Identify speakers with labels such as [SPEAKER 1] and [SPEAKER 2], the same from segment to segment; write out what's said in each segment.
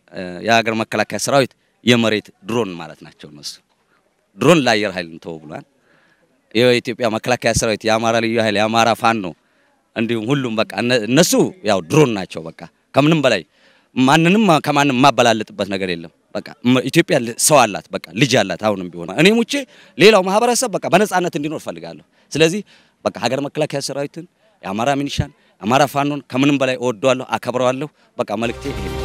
[SPEAKER 1] የሀገር መከላከያ ሰራዊት የመሬት ድሮን ማለት ናቸው። እነሱ ድሮን ለአየር ኃይል ተው ብሏል። የኢትዮጵያ መከላከያ ሰራዊት፣ የአማራ ልዩ ኃይል፣ የአማራ ፋኖ እንዲሁም ሁሉም በቃ እነሱ ያው ድሮን ናቸው። በቃ ከምንም በላይ ማንንም ከማንም የማበላለጥበት ነገር የለም። በቃ ኢትዮጵያ ሰው አላት፣ በቃ ልጅ አላት። አሁንም ቢሆን እኔም ውጪ ሌላው ማህበረሰብ በቃ በነጻነት እንዲኖር ፈልጋለሁ። ስለዚህ በቃ ሀገር መከላከያ ሰራዊትን፣ የአማራ ሚኒሻን፣ የአማራ ፋኖን ከምንም በላይ እወደዋለሁ፣ አከብረዋለሁ። በቃ መልእክቴ ይሄ ነው።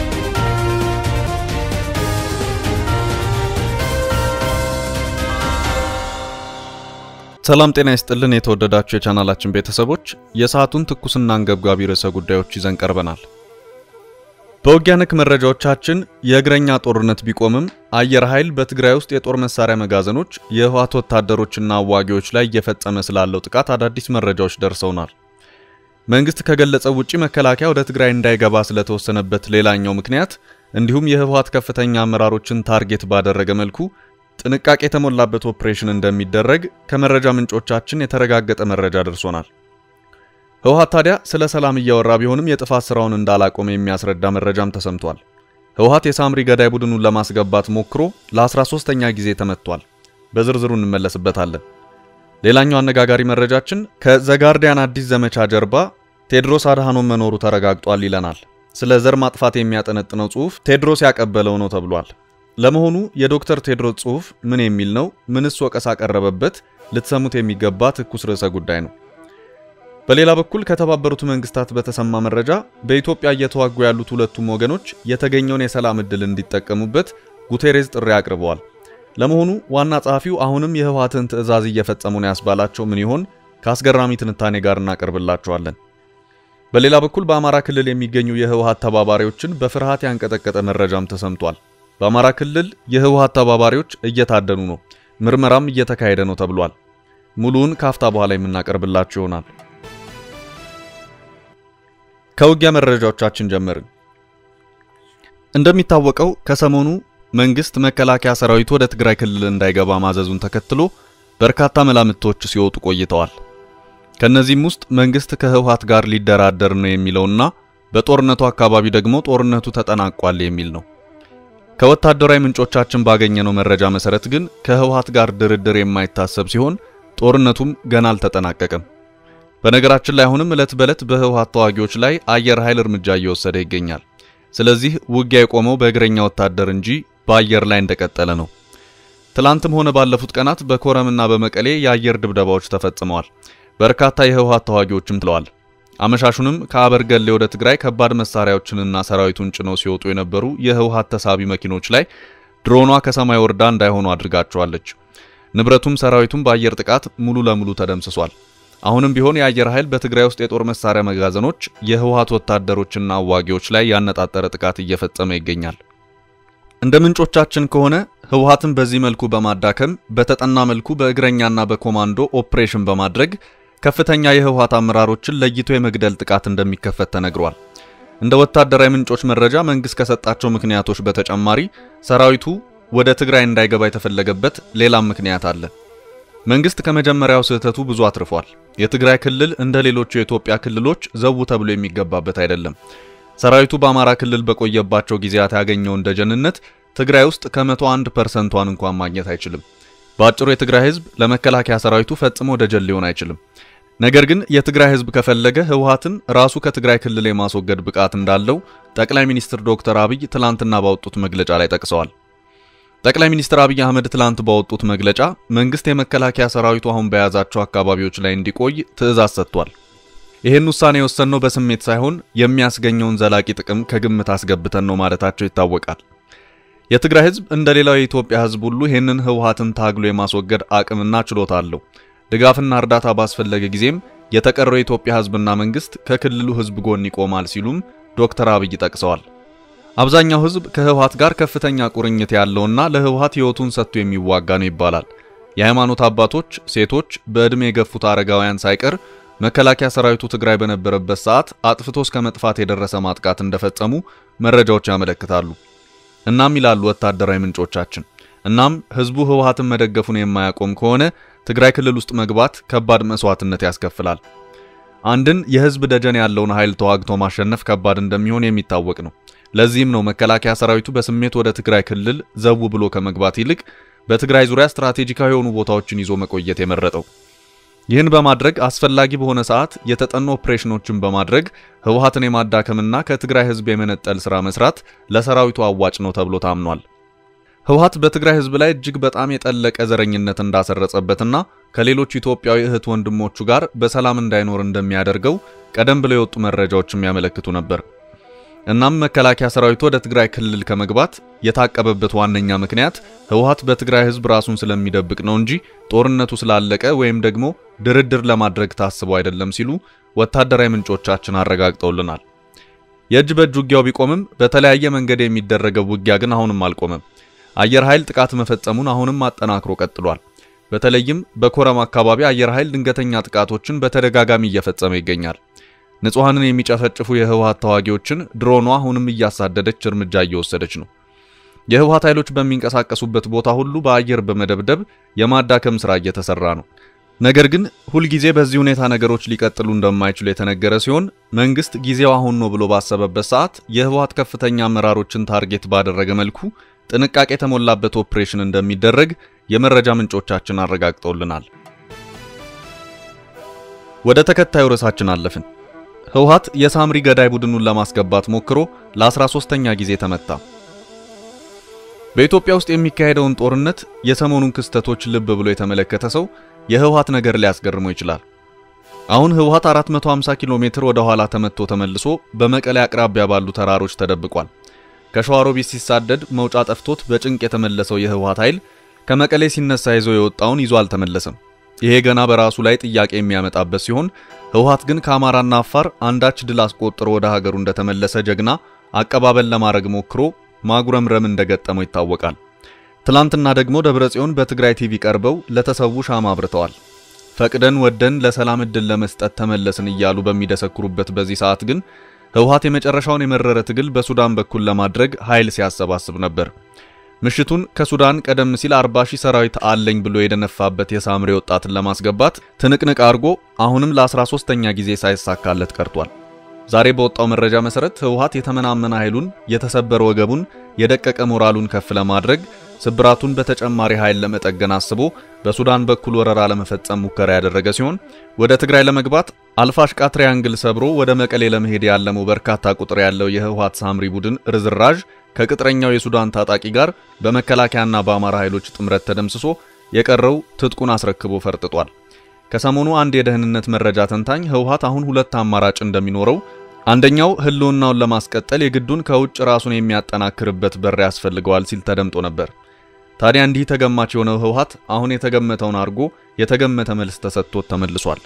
[SPEAKER 2] ሰላም ጤና ይስጥልን። የተወደዳችሁ የቻናላችን ቤተሰቦች የሰዓቱን ትኩስና አንገብጋቢ ርዕሰ ጉዳዮች ይዘን ቀርበናል። በውጊያ ነክ መረጃዎቻችን የእግረኛ ጦርነት ቢቆምም አየር ኃይል በትግራይ ውስጥ የጦር መሳሪያ መጋዘኖች፣ የህወሓት ወታደሮችና አዋጊዎች ላይ እየፈጸመ ስላለው ጥቃት አዳዲስ መረጃዎች ደርሰውናል። መንግስት ከገለጸው ውጪ መከላከያ ወደ ትግራይ እንዳይገባ ስለተወሰነበት ሌላኛው ምክንያት እንዲሁም የህወሓት ከፍተኛ አመራሮችን ታርጌት ባደረገ መልኩ ጥንቃቄ የተሞላበት ኦፕሬሽን እንደሚደረግ ከመረጃ ምንጮቻችን የተረጋገጠ መረጃ ደርሶናል። ህወሓት ታዲያ ስለ ሰላም እያወራ ቢሆንም የጥፋት ስራውን እንዳላቆመ የሚያስረዳ መረጃም ተሰምቷል። ህወሓት የሳምሪ ገዳይ ቡድኑን ለማስገባት ሞክሮ ለ13ኛ ጊዜ ተመቷል። በዝርዝሩ እንመለስበታለን። ሌላኛው አነጋጋሪ መረጃችን ከዘጋርዲያን አዲስ ዘመቻ ጀርባ ቴድሮስ አድሃኖም መኖሩ ተረጋግጧል ይለናል። ስለ ዘር ማጥፋት የሚያጠነጥነው ጽሑፍ ቴድሮስ ያቀበለው ነው ተብሏል። ለመሆኑ የዶክተር ቴድሮስ ጽሑፍ ምን የሚል ነው? ምንስ ወቀሳ ቀረበበት? ልትሰሙት የሚገባ ትኩስ ርዕሰ ጉዳይ ነው። በሌላ በኩል ከተባበሩት መንግስታት በተሰማ መረጃ በኢትዮጵያ እየተዋጉ ያሉት ሁለቱም ወገኖች የተገኘውን የሰላም ዕድል እንዲጠቀሙበት ጉቴሬዝ ጥሪ አቅርበዋል። ለመሆኑ ዋና ጸሐፊው አሁንም የህወሓትን ትዕዛዝ እየፈጸሙ ነው ያስባላቸው ምን ይሆን? ከአስገራሚ ትንታኔ ጋር እናቀርብላቸዋለን። በሌላ በኩል በአማራ ክልል የሚገኙ የህወሓት ተባባሪዎችን በፍርሃት ያንቀጠቀጠ መረጃም ተሰምቷል። በአማራ ክልል የህወሓት ተባባሪዎች እየታደኑ ነው፣ ምርመራም እየተካሄደ ነው ተብሏል። ሙሉውን ካፍታ በኋላ የምናቀርብላችሁ ይሆናል። ከውጊያ መረጃዎቻችን ጀመርን። እንደሚታወቀው ከሰሞኑ መንግስት መከላከያ ሰራዊቱ ወደ ትግራይ ክልል እንዳይገባ ማዘዙን ተከትሎ በርካታ መላምቶች ሲወጡ ቆይተዋል። ከነዚህም ውስጥ መንግስት ከህወሓት ጋር ሊደራደር ነው የሚለውና በጦርነቱ አካባቢ ደግሞ ጦርነቱ ተጠናቋል የሚል ነው። ከወታደራዊ ምንጮቻችን ባገኘነው መረጃ መሰረት ግን ከህወሓት ጋር ድርድር የማይታሰብ ሲሆን ጦርነቱም ገና አልተጠናቀቀም። በነገራችን ላይ አሁንም ዕለት በዕለት በህወሓት ተዋጊዎች ላይ አየር ኃይል እርምጃ እየወሰደ ይገኛል። ስለዚህ ውጊያ የቆመው በእግረኛ ወታደር እንጂ በአየር ላይ እንደቀጠለ ነው። ትላንትም ሆነ ባለፉት ቀናት በኮረምና በመቀሌ የአየር ድብደባዎች ተፈጽመዋል። በርካታ የህወሓት ተዋጊዎችም ትለዋል። አመሻሹንም ከአበርገሌ ወደ ትግራይ ከባድ መሳሪያዎችንና ሰራዊቱን ጭነው ሲወጡ የነበሩ የህወሓት ተሳቢ መኪኖች ላይ ድሮኗ ከሰማይ ወርዳ እንዳይሆኑ አድርጋቸዋለች። ንብረቱም ሰራዊቱም በአየር ጥቃት ሙሉ ለሙሉ ተደምስሷል። አሁንም ቢሆን የአየር ኃይል በትግራይ ውስጥ የጦር መሳሪያ መጋዘኖች፣ የህወሓት ወታደሮችና አዋጊዎች ላይ ያነጣጠረ ጥቃት እየፈጸመ ይገኛል። እንደ ምንጮቻችን ከሆነ ህወሓትን በዚህ መልኩ በማዳከም በተጠና መልኩ በእግረኛና በኮማንዶ ኦፕሬሽን በማድረግ ከፍተኛ የህወሓት አመራሮችን ለይቶ የመግደል ጥቃት እንደሚከፈት ተነግሯል። እንደ ወታደራዊ ምንጮች መረጃ መንግስት ከሰጣቸው ምክንያቶች በተጨማሪ ሰራዊቱ ወደ ትግራይ እንዳይገባ የተፈለገበት ሌላም ምክንያት አለ። መንግስት ከመጀመሪያው ስህተቱ ብዙ አትርፏል። የትግራይ ክልል እንደ ሌሎቹ የኢትዮጵያ ክልሎች ዘው ተብሎ የሚገባበት አይደለም። ሰራዊቱ በአማራ ክልል በቆየባቸው ጊዜያት ያገኘውን ደጀንነት ትግራይ ውስጥ ከመቶ አንድ ፐርሰንቷን እንኳን ማግኘት አይችልም። በአጭሩ የትግራይ ህዝብ ለመከላከያ ሰራዊቱ ፈጽሞ ደጀን ሊሆን አይችልም። ነገር ግን የትግራይ ህዝብ ከፈለገ ህወሓትን ራሱ ከትግራይ ክልል የማስወገድ ብቃት እንዳለው ጠቅላይ ሚኒስትር ዶክተር አብይ ትላንትና ባወጡት መግለጫ ላይ ጠቅሰዋል። ጠቅላይ ሚኒስትር አብይ አህመድ ትላንት ባወጡት መግለጫ መንግስት የመከላከያ ሰራዊቱ አሁን በያዛቸው አካባቢዎች ላይ እንዲቆይ ትዕዛዝ ሰጥቷል። ይህን ውሳኔ የወሰንነው በስሜት ሳይሆን የሚያስገኘውን ዘላቂ ጥቅም ከግምት አስገብተን ነው ማለታቸው ይታወቃል። የትግራይ ህዝብ እንደ ሌላው የኢትዮጵያ ህዝብ ሁሉ ይህንን ህወሓትን ታግሎ የማስወገድ አቅምና ችሎታ አለው። ድጋፍና እርዳታ ባስፈለገ ጊዜም የተቀረው የኢትዮጵያ ህዝብና መንግስት ከክልሉ ህዝብ ጎን ይቆማል ሲሉም ዶክተር አብይ ጠቅሰዋል። አብዛኛው ህዝብ ከህወሓት ጋር ከፍተኛ ቁርኝት ያለውና ለህወሓት ህይወቱን ሰጥቶ የሚዋጋ ነው ይባላል። የሃይማኖት አባቶች፣ ሴቶች፣ በዕድሜ የገፉት አረጋውያን ሳይቀር መከላከያ ሰራዊቱ ትግራይ በነበረበት ሰዓት አጥፍቶ እስከ መጥፋት የደረሰ ማጥቃት እንደፈጸሙ መረጃዎች ያመለክታሉ። እናም ይላሉ ወታደራዊ ምንጮቻችን፣ እናም ህዝቡ ህወሓትን መደገፉን የማያቆም ከሆነ ትግራይ ክልል ውስጥ መግባት ከባድ መስዋዕትነት ያስከፍላል። አንድን የህዝብ ደጀን ያለውን ኃይል ተዋግቶ ማሸነፍ ከባድ እንደሚሆን የሚታወቅ ነው። ለዚህም ነው መከላከያ ሰራዊቱ በስሜት ወደ ትግራይ ክልል ዘው ብሎ ከመግባት ይልቅ በትግራይ ዙሪያ ስትራቴጂካዊ የሆኑ ቦታዎችን ይዞ መቆየት የመረጠው። ይህን በማድረግ አስፈላጊ በሆነ ሰዓት የተጠኑ ኦፕሬሽኖችን በማድረግ ህወሓትን የማዳከምና ከትግራይ ህዝብ የመነጠል ሥራ መስራት ለሰራዊቱ አዋጭ ነው ተብሎ ታምኗል። ህወሓት በትግራይ ህዝብ ላይ እጅግ በጣም የጠለቀ ዘረኝነት እንዳሰረጸበትና ከሌሎች ኢትዮጵያዊ እህት ወንድሞቹ ጋር በሰላም እንዳይኖር እንደሚያደርገው ቀደም ብለው የወጡ መረጃዎች የሚያመለክቱ ነበር። እናም መከላከያ ሰራዊቱ ወደ ትግራይ ክልል ከመግባት የታቀበበት ዋነኛ ምክንያት ህወሓት በትግራይ ህዝብ ራሱን ስለሚደብቅ ነው እንጂ ጦርነቱ ስላለቀ ወይም ደግሞ ድርድር ለማድረግ ታስቦ አይደለም ሲሉ ወታደራዊ ምንጮቻችን አረጋግጠውልናል። የእጅ በእጅ ውጊያው ቢቆምም በተለያየ መንገድ የሚደረገው ውጊያ ግን አሁንም አልቆመም። አየር ኃይል ጥቃት መፈጸሙን አሁንም አጠናክሮ ቀጥሏል። በተለይም በኮረም አካባቢ አየር ኃይል ድንገተኛ ጥቃቶችን በተደጋጋሚ እየፈጸመ ይገኛል። ንጹሐንን የሚጨፈጭፉ የህወሓት ተዋጊዎችን ድሮኗ አሁንም እያሳደደች እርምጃ እየወሰደች ነው። የህወሓት ኃይሎች በሚንቀሳቀሱበት ቦታ ሁሉ በአየር በመደብደብ የማዳከም ስራ እየተሰራ ነው። ነገር ግን ሁልጊዜ በዚህ ሁኔታ ነገሮች ሊቀጥሉ እንደማይችሉ የተነገረ ሲሆን መንግስት ጊዜው አሁን ነው ብሎ ባሰበበት ሰዓት የህወሓት ከፍተኛ አመራሮችን ታርጌት ባደረገ መልኩ ጥንቃቄ የተሞላበት ኦፕሬሽን እንደሚደረግ የመረጃ ምንጮቻችን አረጋግጠውልናል። ወደ ተከታዩ ርዕሳችን አለፍን። ህወሓት የሳምሪ ገዳይ ቡድኑን ለማስገባት ሞክሮ ለ13ኛ ጊዜ ተመታ። በኢትዮጵያ ውስጥ የሚካሄደውን ጦርነት የሰሞኑን ክስተቶች ልብ ብሎ የተመለከተ ሰው የህወሓት ነገር ሊያስገርመው ይችላል። አሁን ህወሓት 450 ኪሎ ሜትር ወደ ኋላ ተመቶ ተመልሶ በመቀሌ አቅራቢያ ባሉ ተራሮች ተደብቋል። ከሸዋሮቢት ሲሳደድ መውጫ ጠፍቶት በጭንቅ የተመለሰው የህወሓት ኃይል ከመቀሌ ሲነሳ ይዞ የወጣውን ይዞ አልተመለሰም። ይሄ ገና በራሱ ላይ ጥያቄ የሚያመጣበት ሲሆን ህወሓት ግን ከአማራና አፋር አንዳች ድል አስቆጥሮ ወደ ሀገሩ እንደተመለሰ ጀግና አቀባበል ለማድረግ ሞክሮ ማጉረምረም እንደገጠመው ይታወቃል። ትላንትና ደግሞ ደብረጽዮን በትግራይ ቲቪ ቀርበው ለተሰዉ ሻማ አብርተዋል። ፈቅደን ወደን ለሰላም እድል ለመስጠት ተመለስን እያሉ በሚደሰክሩበት በዚህ ሰዓት ግን ህወሓት የመጨረሻውን የመረረ ትግል በሱዳን በኩል ለማድረግ ኃይል ሲያሰባስብ ነበር። ምሽቱን ከሱዳን ቀደም ሲል 40 ሺህ ሰራዊት አለኝ ብሎ የደነፋበት የሳምሬ ወጣትን ለማስገባት ትንቅንቅ አድርጎ አሁንም ለ13ኛ ጊዜ ሳይሳካለት ቀርቷል። ዛሬ በወጣው መረጃ መሰረት ህወሓት የተመናመነ ኃይሉን፣ የተሰበረ ወገቡን፣ የደቀቀ ሞራሉን ከፍ ለማድረግ ስብራቱን በተጨማሪ ኃይል ለመጠገን አስቦ በሱዳን በኩል ወረራ ለመፈጸም ሙከራ ያደረገ ሲሆን ወደ ትግራይ ለመግባት አልፋሽቃ ትሪያንግል ሰብሮ ወደ መቀሌ ለመሄድ ያለመው በርካታ ቁጥር ያለው የህወሓት ሳምሪ ቡድን ርዝራዥ ከቅጥረኛው የሱዳን ታጣቂ ጋር በመከላከያና በአማራ ኃይሎች ጥምረት ተደምስሶ የቀረው ትጥቁን አስረክቦ ፈርጥጧል። ከሰሞኑ አንድ የደህንነት መረጃ ተንታኝ ህወሓት አሁን ሁለት አማራጭ እንደሚኖረው አንደኛው ህልውናውን ለማስቀጠል የግዱን ከውጭ ራሱን የሚያጠናክርበት በር ያስፈልገዋል ሲል ተደምጦ ነበር። ታዲያ እንዲህ ተገማች የሆነው ህወሓት አሁን የተገመተውን አድርጎ የተገመተ መልስ ተሰጥቶት ተመልሷል።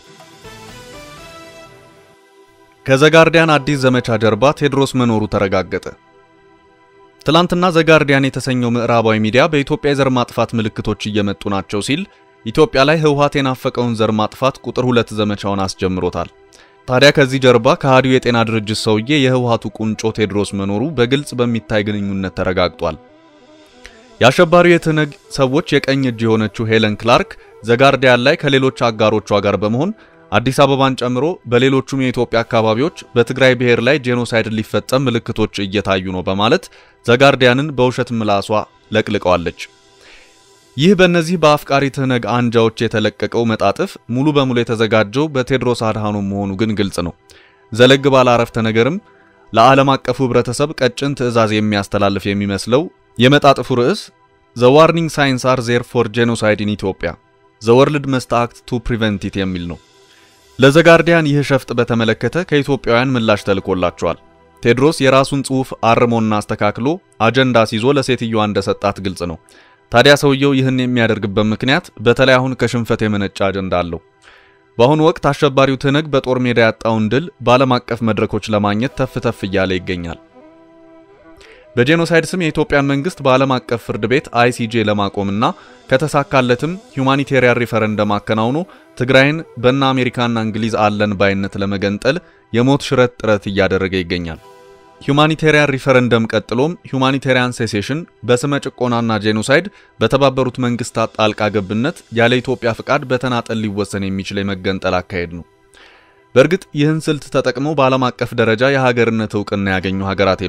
[SPEAKER 2] ከዘጋርዲያን አዲስ ዘመቻ ጀርባ ቴዎድሮስ መኖሩ ተረጋገጠ። ትላንትና ዘጋርዲያን የተሰኘው ምዕራባዊ ሚዲያ በኢትዮጵያ የዘር ማጥፋት ምልክቶች እየመጡ ናቸው ሲል ኢትዮጵያ ላይ ህወሓት የናፈቀውን ዘር ማጥፋት ቁጥር ሁለት ዘመቻውን አስጀምሮታል። ታዲያ ከዚህ ጀርባ ከሃዲው የጤና ድርጅት ሰውዬ የህወሓቱ ቁንጮ ቴዎድሮስ መኖሩ በግልጽ በሚታይ ግንኙነት ተረጋግጧል። የአሸባሪው የትነግ ሰዎች የቀኝ እጅ የሆነችው ሄለን ክላርክ ዘጋርዲያን ላይ ከሌሎች አጋሮቿ ጋር በመሆን አዲስ አበባን ጨምሮ በሌሎቹም የኢትዮጵያ አካባቢዎች በትግራይ ብሔር ላይ ጄኖሳይድ ሊፈጸም ምልክቶች እየታዩ ነው በማለት ዘጋርዲያንን በውሸት ምላሷ ለቅልቀዋለች። ይህ በእነዚህ በአፍቃሪ ትህነግ አንጃዎች የተለቀቀው መጣጥፍ ሙሉ በሙሉ የተዘጋጀው በቴዎድሮስ አድሃኖም መሆኑ ግን ግልጽ ነው። ዘለግ ባለ አረፍተ ነገርም ለዓለም አቀፉ ህብረተሰብ ቀጭን ትዕዛዝ የሚያስተላልፍ የሚመስለው የመጣጥፉ ርዕስ ዘ ዋርኒንግ ሳይንስ አር ዜር ፎር ጄኖሳይድ ኢን ኢትዮጵያ ዘ ወርልድ መስት አክት ቱ ፕሪቨንት ኢት የሚል ነው። ለዘጋርዲያን ይህ ሸፍጥ በተመለከተ ከኢትዮጵያውያን ምላሽ ተልኮላቸዋል። ቴዎድሮስ የራሱን ጽሑፍ አርሞና አስተካክሎ አጀንዳ ሲዞ ለሴትዮዋ እንደሰጣት ግልጽ ነው። ታዲያ ሰውየው ይህን የሚያደርግበት ምክንያት በተለይ አሁን ከሽንፈት የመነጨ አጀንዳ አለው። በአሁኑ ወቅት አሸባሪው ትህነግ በጦር ሜዳ ያጣውን ድል በዓለም አቀፍ መድረኮች ለማግኘት ተፍ ተፍ እያለ ይገኛል። በጄኖሳይድ ስም የኢትዮጵያን መንግስት በዓለም አቀፍ ፍርድ ቤት አይሲጄ ለማቆምና ከተሳካለትም ሁማኒቴሪያን ሪፈረንደም አከናውኖ ትግራይን በእነ አሜሪካና እንግሊዝ አለን ባይነት ለመገንጠል የሞት ሽረት ጥረት እያደረገ ይገኛል። ሁማኒቴሪያን ሪፈረንደም ቀጥሎም ሁማኒቴሪያን ሴሴሽን በስመ ጭቆናና ጄኖሳይድ በተባበሩት መንግስታት ጣልቃ ገብነት ያለ ኢትዮጵያ ፍቃድ በተናጠል ሊወሰን የሚችል የመገንጠል አካሄድ ነው። በእርግጥ ይህን ስልት ተጠቅመው በዓለም አቀፍ ደረጃ የሀገርነት እውቅና ያገኙ ሀገራት የሉም።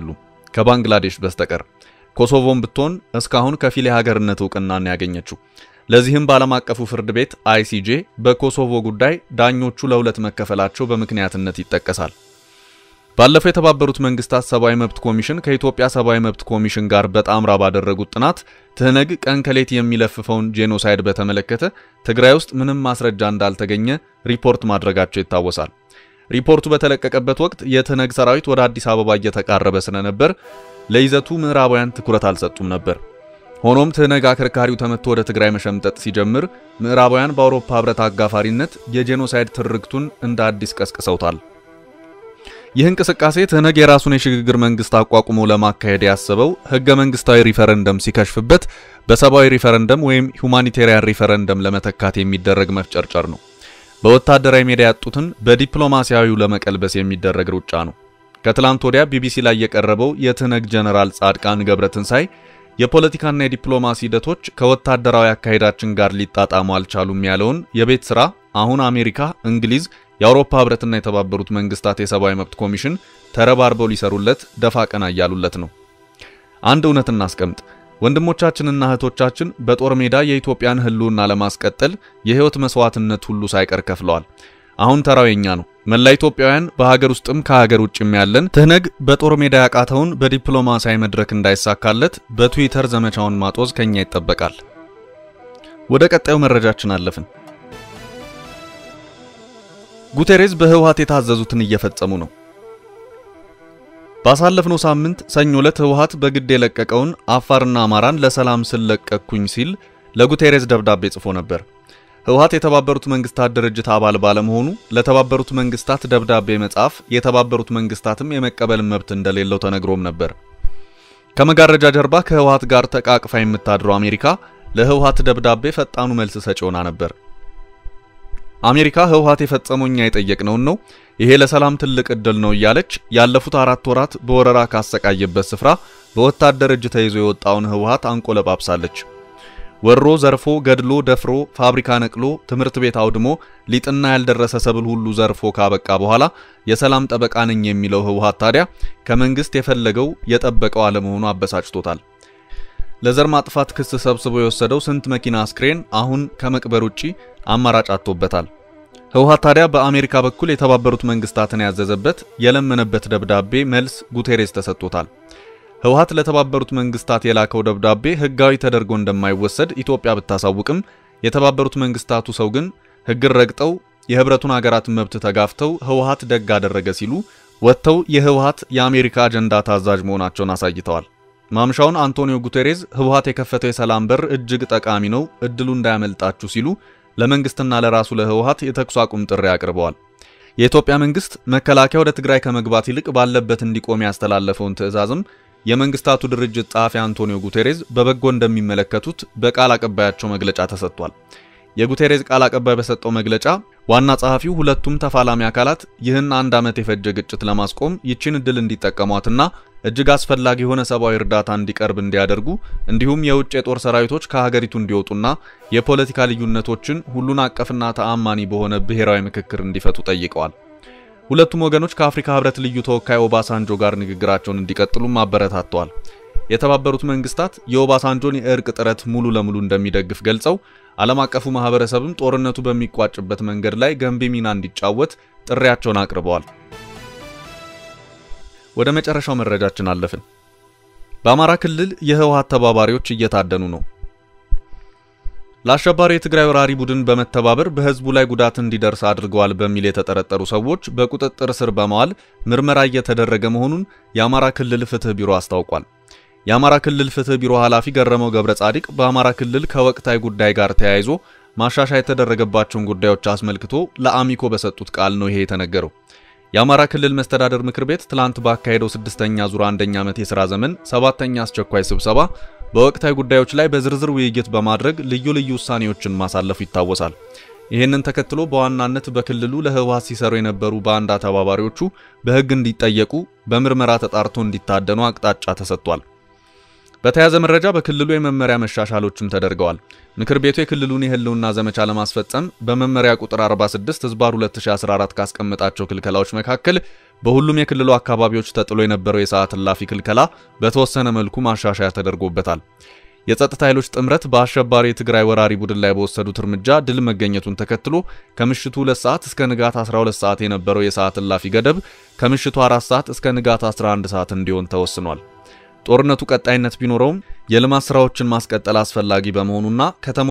[SPEAKER 2] ከባንግላዴሽ በስተቀር። ኮሶቮም ብትሆን እስካሁን ከፊል የሀገርነት እውቅናን ያገኘችው። ለዚህም በዓለም አቀፉ ፍርድ ቤት አይሲጄ በኮሶቮ ጉዳይ ዳኞቹ ለሁለት መከፈላቸው በምክንያትነት ይጠቀሳል። ባለፈው የተባበሩት መንግስታት ሰብአዊ መብት ኮሚሽን ከኢትዮጵያ ሰብአዊ መብት ኮሚሽን ጋር በጣምራ ባደረጉት ጥናት ትህነግ ቀን ከሌት የሚለፍፈውን ጄኖሳይድ በተመለከተ ትግራይ ውስጥ ምንም ማስረጃ እንዳልተገኘ ሪፖርት ማድረጋቸው ይታወሳል። ሪፖርቱ በተለቀቀበት ወቅት የትህነግ ሰራዊት ወደ አዲስ አበባ እየተቃረበ ስለነበር ለይዘቱ ምዕራባውያን ትኩረት አልሰጡም ነበር። ሆኖም ትህነግ አከርካሪው ተመቶ ወደ ትግራይ መሸምጠጥ ሲጀምር ምዕራባውያን በአውሮፓ ህብረት አጋፋሪነት የጄኖሳይድ ትርክቱን እንደ አዲስ ቀስቅሰውታል። ይህ እንቅስቃሴ ትህነግ የራሱን የሽግግር መንግስት አቋቁሞ ለማካሄድ ያሰበው ህገ መንግስታዊ ሪፈረንደም ሲከሽፍበት በሰብአዊ ሪፈረንደም ወይም ሁማኒቴሪያን ሪፈረንደም ለመተካት የሚደረግ መፍጨርጨር ነው። በወታደራዊ ሜዳ ያጡትን በዲፕሎማሲያዊው ለመቀልበስ የሚደረግ ሩጫ ነው። ከትላንት ወዲያ ቢቢሲ ላይ የቀረበው የትህነግ ጀነራል ጻድቃን ገብረትንሳይ የፖለቲካና የዲፕሎማሲ ሂደቶች ከወታደራዊ አካሄዳችን ጋር ሊጣጣሙ አልቻሉም ያለውን የቤት ስራ አሁን አሜሪካ፣ እንግሊዝ፣ የአውሮፓ ህብረትና የተባበሩት መንግስታት የሰብአዊ መብት ኮሚሽን ተረባርበው ሊሰሩለት ደፋ ቀና እያሉለት ነው። አንድ እውነት እናስቀምጥ። ወንድሞቻችንና እህቶቻችን በጦር ሜዳ የኢትዮጵያን ህልውና ለማስቀጠል የህይወት መስዋዕትነት ሁሉ ሳይቀር ከፍለዋል። አሁን ተራው የኛ ነው። መላ ኢትዮጵያውያን በሀገር ውስጥም ከሀገር ውጭም ያለን ትህነግ በጦር ሜዳ ያቃተውን በዲፕሎማሲያዊ መድረክ እንዳይሳካለት በትዊተር ዘመቻውን ማጦዝ ከኛ ይጠበቃል። ወደ ቀጣዩ መረጃችን አለፍን። ጉቴሬዝ በህወሓት የታዘዙትን እየፈጸሙ ነው። ባሳለፍነው ሳምንት ሰኞ ዕለት ህወሓት በግድ የለቀቀውን አፋርና አማራን ለሰላም ስለቀቅኩኝ ሲል ለጉቴሬዝ ደብዳቤ ጽፎ ነበር። ህወሓት የተባበሩት መንግስታት ድርጅት አባል ባለመሆኑ ለተባበሩት መንግስታት ደብዳቤ መጻፍ የተባበሩት መንግስታትም የመቀበል መብት እንደሌለው ተነግሮም ነበር። ከመጋረጃ ጀርባ ከህወሓት ጋር ተቃቅፋ የምታድረው አሜሪካ ለህወሓት ደብዳቤ ፈጣኑ መልስ ሰጪ ሆና ነበር። አሜሪካ ህወሓት የፈጸመው እኛ የጠየቅነውን ነው፣ ይሄ ለሰላም ትልቅ እድል ነው እያለች ያለፉት አራት ወራት በወረራ ካሰቃየበት ስፍራ በወታደር እጅ ተይዞ የወጣውን ህወሓት አንቆለጳጵሳለች። ወሮ ዘርፎ ገድሎ ደፍሮ ፋብሪካ ነቅሎ ትምህርት ቤት አውድሞ ሊጥና ያልደረሰ ሰብል ሁሉ ዘርፎ ካበቃ በኋላ የሰላም ጠበቃ ነኝ የሚለው ህወሓት ታዲያ ከመንግስት የፈለገው የጠበቀው አለመሆኑ አበሳጭቶታል። ለዘር ማጥፋት ክስ ሰብስቦ የወሰደው ስንት መኪና አስክሬን አሁን ከመቅበር ውጪ አማራጭ አጥቶበታል። ህወሓት ታዲያ በአሜሪካ በኩል የተባበሩት መንግስታትን ያዘዘበት የለመነበት ደብዳቤ መልስ ጉቴሬስ ተሰጥቶታል። ህወሓት ለተባበሩት መንግስታት የላከው ደብዳቤ ህጋዊ ተደርጎ እንደማይወሰድ ኢትዮጵያ ብታሳውቅም የተባበሩት መንግስታቱ ሰው ግን ህግን ረግጠው የህብረቱን ሀገራት መብት ተጋፍተው ህወሓት ደግ አደረገ ሲሉ ወጥተው የህወሓት የአሜሪካ አጀንዳ ታዛዥ መሆናቸውን አሳይተዋል። ማምሻውን አንቶኒዮ ጉቴሬዝ ህወሓት የከፈተው የሰላም በር እጅግ ጠቃሚ ነው፣ እድሉ እንዳያመልጣችሁ ሲሉ ለመንግስትና ለራሱ ለህወሓት የተኩስ አቁም ጥሪ አቅርበዋል። የኢትዮጵያ መንግስት መከላከያ ወደ ትግራይ ከመግባት ይልቅ ባለበት እንዲቆም ያስተላለፈውን ትዕዛዝም የመንግስታቱ ድርጅት ጸሐፊ አንቶኒዮ ጉቴሬዝ በበጎ እንደሚመለከቱት በቃል አቀባያቸው መግለጫ ተሰጥቷል። የጉቴሬዝ ቃል አቀባይ በሰጠው መግለጫ ዋና ጸሐፊው ሁለቱም ተፋላሚ አካላት ይህን አንድ ዓመት የፈጀ ግጭት ለማስቆም ይችን እድል እንዲጠቀሟትና እጅግ አስፈላጊ የሆነ ሰብአዊ እርዳታ እንዲቀርብ እንዲያደርጉ እንዲሁም የውጭ የጦር ሰራዊቶች ከሀገሪቱ እንዲወጡና የፖለቲካ ልዩነቶችን ሁሉን አቀፍና ተአማኒ በሆነ ብሔራዊ ምክክር እንዲፈቱ ጠይቀዋል። ሁለቱም ወገኖች ከአፍሪካ ህብረት ልዩ ተወካይ ኦባሳንጆ ጋር ንግግራቸውን እንዲቀጥሉም አበረታተዋል። የተባበሩት መንግስታት የኦባሳንጆን የእርቅ ጥረት ሙሉ ለሙሉ እንደሚደግፍ ገልጸው ዓለም አቀፉ ማህበረሰብም ጦርነቱ በሚቋጭበት መንገድ ላይ ገንቢ ሚና እንዲጫወት ጥሪያቸውን አቅርበዋል። ወደ መጨረሻው መረጃችን አለፍን። በአማራ ክልል የህወሓት ተባባሪዎች እየታደኑ ነው። ለአሸባሪ የትግራይ ወራሪ ቡድን በመተባበር በህዝቡ ላይ ጉዳት እንዲደርስ አድርገዋል በሚል የተጠረጠሩ ሰዎች በቁጥጥር ስር በመዋል ምርመራ እየተደረገ መሆኑን የአማራ ክልል ፍትህ ቢሮ አስታውቋል። የአማራ ክልል ፍትህ ቢሮ ኃላፊ ገረመው ገብረ ጻዲቅ በአማራ ክልል ከወቅታዊ ጉዳይ ጋር ተያይዞ ማሻሻያ የተደረገባቸውን ጉዳዮች አስመልክቶ ለአሚኮ በሰጡት ቃል ነው ይሄ የተነገረው። የአማራ ክልል መስተዳደር ምክር ቤት ትላንት ባካሄደው ስድስተኛ ዙር አንደኛ ዓመት የሥራ ዘመን ሰባተኛ አስቸኳይ ስብሰባ በወቅታዊ ጉዳዮች ላይ በዝርዝር ውይይት በማድረግ ልዩ ልዩ ውሳኔዎችን ማሳለፉ ይታወሳል። ይህንን ተከትሎ በዋናነት በክልሉ ለህወሓት ሲሰሩ የነበሩ ባንዳ ተባባሪዎቹ በሕግ እንዲጠየቁ፣ በምርመራ ተጣርቶ እንዲታደኑ አቅጣጫ ተሰጥቷል። በተያያዘ መረጃ በክልሉ የመመሪያ መሻሻሎችም ተደርገዋል። ምክር ቤቱ የክልሉን የህልውና ዘመቻ ለማስፈጸም በመመሪያ ቁጥር 46 ህዝባር 2014 ካስቀመጣቸው ክልከላዎች መካከል በሁሉም የክልሉ አካባቢዎች ተጥሎ የነበረው የሰዓት እላፊ ክልከላ በተወሰነ መልኩ ማሻሻያ ተደርጎበታል። የጸጥታ ኃይሎች ጥምረት በአሸባሪ የትግራይ ወራሪ ቡድን ላይ በወሰዱት እርምጃ ድል መገኘቱን ተከትሎ ከምሽቱ 2 ሰዓት እስከ ንጋት 12 ሰዓት የነበረው የሰዓት እላፊ ገደብ ከምሽቱ 4 ሰዓት እስከ ንጋት 11 ሰዓት እንዲሆን ተወስኗል። ጦርነቱ ቀጣይነት ቢኖረውም የልማት ስራዎችን ማስቀጠል አስፈላጊ በመሆኑና ከተማ